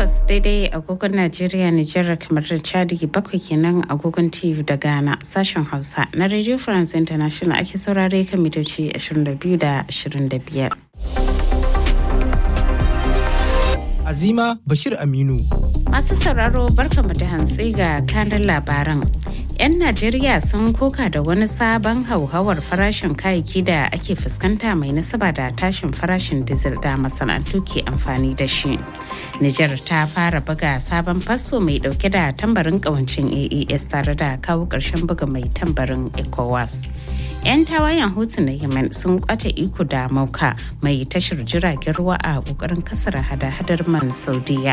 takwas daidai agogon Najeriya, Nijar kamar da Chadi bakwai kenan agogon TV da Ghana sashen Hausa na Radio France International ake saurare kan mitoci 22 da 25. Azima Bashir Aminu. Masu sauraro barkamu da hantsi ga kanan labaran. 'Yan Najeriya sun koka da wani sabon hauhawar farashin kayayyaki da ake fuskanta mai nasaba da tashin farashin diesel da masana'antu ke amfani da shi. Nijar ta fara buga sabon fasfo mai dauke da tambarin kawancin AES tare da kawo ƙarshen buga mai tambarin ECOWAS. 'yan tawayen hutu na yemen sun kwace iko da mauka mai tashar jiragen ruwa a kokarin kasar hada-hadar man saudiya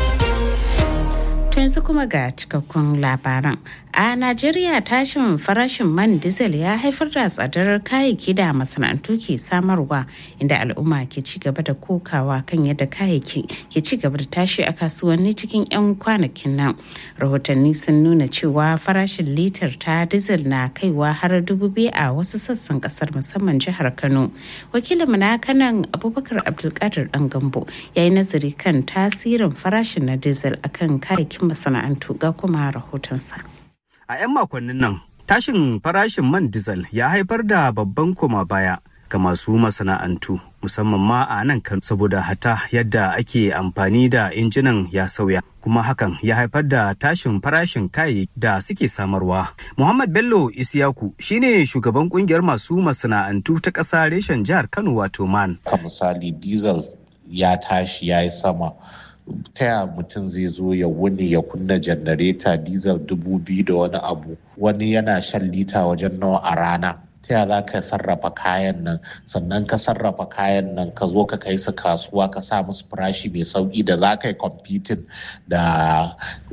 yanzu kuma ga cikakkun labaran a najeriya tashin farashin man diesel ya haifar da tsadar kayayyaki da masana'antu ke samarwa inda al'umma ke ci gaba da kokawa kan yadda kayayyaki ke ci gaba da tashi a kasuwanni cikin 'yan kwanakin nan rahotanni sun nuna cewa farashin litar ta diesel na kaiwa har dubu biyu a wasu sassan kasar musamman jihar kano wakilin na kanan abubakar abdulkadir dan gambo ya yi nazari kan tasirin farashin na diesel akan kayayyakin masana'antu ga kuma rahotonsa. A 'yan makonnin nan, tashin farashin man diesel ya haifar da babban koma baya ga masu masana'antu musamman ma a nan kan saboda hata yadda ake amfani da injinan ya sauya kuma hakan ya haifar da tashin farashin kayayyaki da suke samarwa. Muhammad Bello Isiyaku shine shugaban kungiyar masu masana'antu ta ƙasa reshen jihar Kano wato man. Ka misali diesel ya tashi ya yi sama ta ya mutum zai zo ya wuni ya kunna janareta diesel dubu biyu da wani abu wani yana shan lita wajen nawa a rana ta ya za ka sarrafa kayan nan sannan ka sarrafa kayan nan ka zo ka kai su kasuwa ka sa musu farashi mai sauki da za ka yi competing da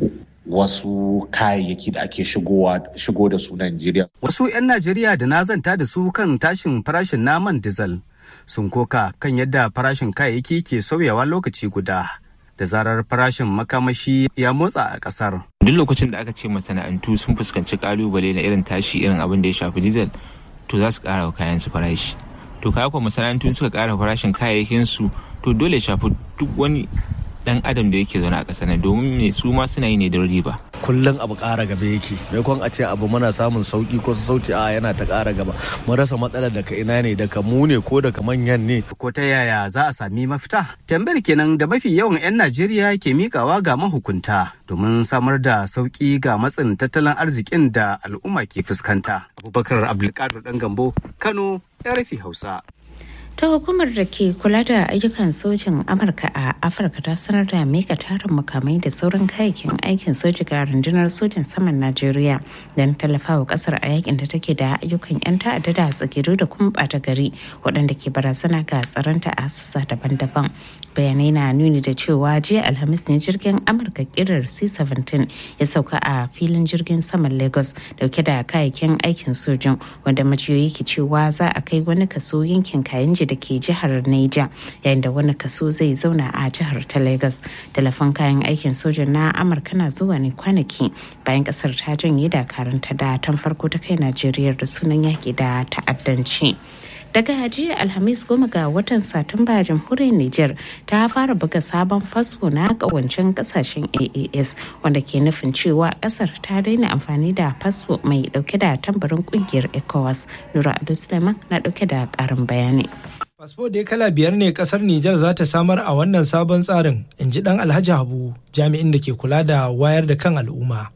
wasu kayayyaki da ake shigo da su Najeriya. Wasu 'yan Najeriya da na zanta da su kan tashin farashin naman diesel sun koka kan yadda farashin kayayyaki ke sauyawa lokaci guda. da zarar farashin makamashi ya motsa a kasar. Duk lokacin da aka ce masana'antu sun fuskanci kalubale na irin tashi irin abin da ya shafi diesel to za su kara wa kayan su farashi. To kaya kuwa masana'antu suka kara farashin kayayyakin su to dole ya shafi duk wani dan adam da yake zaune a ƙasar nan domin me su ma suna yi ne don riba. kullum abu ƙara gaba yake maimakon a ce abu muna samun sauki ko sauti a yana ta ƙara gaba mun rasa matsalar daga ina ne daga mu ne ko daga manyan ne ko ta yaya za a sami mafita tambayar kenan da mafi yawan 'yan najeriya ke mikawa ga mahukunta domin samar da sauki ga matsin tattalin arzikin da al'umma ke fuskanta abubakar abdulkadir dan gambo kano rfi hausa ta hukumar da ke kula da ayyukan sojin amurka a afirka ta sanar da mika tarin makamai da sauran kayayyakin aikin soji ga rundunar sojin saman najeriya don tallafawa kasar a yakin da take da ayyukan 'yan ta'adda da tsakiru da kuma bata gari waɗanda ke barazana ga tsaronta a sassa daban-daban bayanai na nuni da cewa jiya alhamis ne jirgin amurka kirar c-17 ya sauka a filin jirgin saman lagos dauke da kayayyakin aikin sojin wanda majiyoyi ke cewa za a kai wani kaso yankin kayan da ke jihar Niger yayin da wani kaso zai zauna a jihar ta Lagos. Telefon kayan aikin sojan na Amurka na zuwa ne kwanaki bayan kasar ta janye dakaranta da tan farko ta kai Najeriya da sunan yaki da ta'addanci. daga jiya alhamis goma ga watan satumba jamhuriyar niger ta fara buga sabon fasfo na kawancin kasashen aas wanda ke nufin cewa kasar ta daina amfani da fasfo mai dauke da tambarin kungiyar ecowas nura ado suleiman na dauke da karin bayani Fasfo da kala biyar ne kasar Nijar za ta samar a wannan sabon tsarin, in ji dan Alhaji Habu, jami'in da ke kula da wayar da kan al'umma.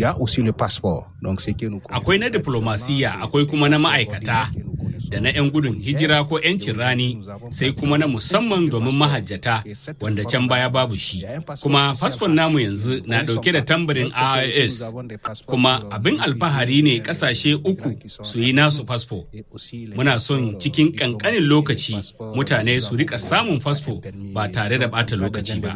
Akwai na diplomasiya, akwai kuma na ma'aikata, da na 'yan gudun hijira ko 'yancin rani, sai kuma na musamman domin mahajjata, wanda can baya babu shi. Kuma fasfon namu yanzu na ɗauke da tambarin IIS, kuma abin alfahari ne ƙasashe uku su yi nasu fasfo. Muna son cikin ƙanƙanin lokaci mutane su rika samun fasfo ba tare da bata lokaci ba.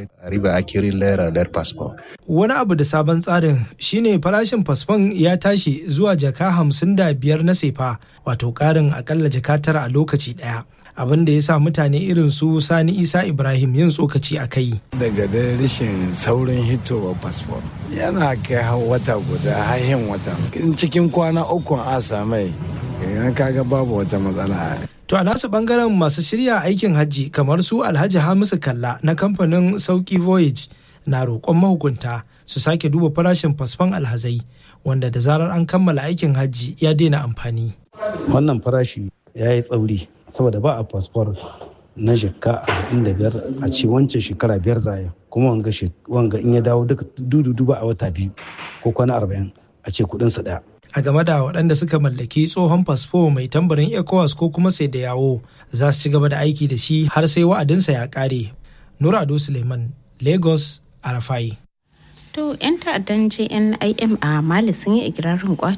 Wani abu da sabon tsarin shine farashin fasfon ya tashi zuwa jaka hamsin da biyar na sefa wato karin akalla jaka tara a lokaci daya. abin da ya sa mutane irin su sani isa ibrahim yin tsokaci a kai daga da rashin saurin hitowa fasfo yana kai wata guda hahin wata cikin kwana uku a samai kaga babu wata matsala To a nasu bangaren masu shirya aikin hajji kamar su Alhaji Hamisu Kalla na kamfanin Sauki Voyage na roƙon mahukunta su sake duba farashin fasfon alhazai wanda da zarar an kammala aikin hajji ya daina amfani. Wannan farashi ya yi tsauri saboda ba a fasfor na shekka arba'in da biyar a ce wancan shekara biyar zaya kuma wanga in ya dawo duka dudu ba a wata biyu ko kwana arba'in a ce kudinsa ɗaya. a game da waɗanda suka mallaki tsohon fasfo mai tambarin ecowas ko kuma sai da yawo za su ci gaba da aiki da shi har sai wa'adinsa ya ƙare nura ado suleiman lagos arafai To 'yan ta'addan JNIM a Mali sun yi ikirarin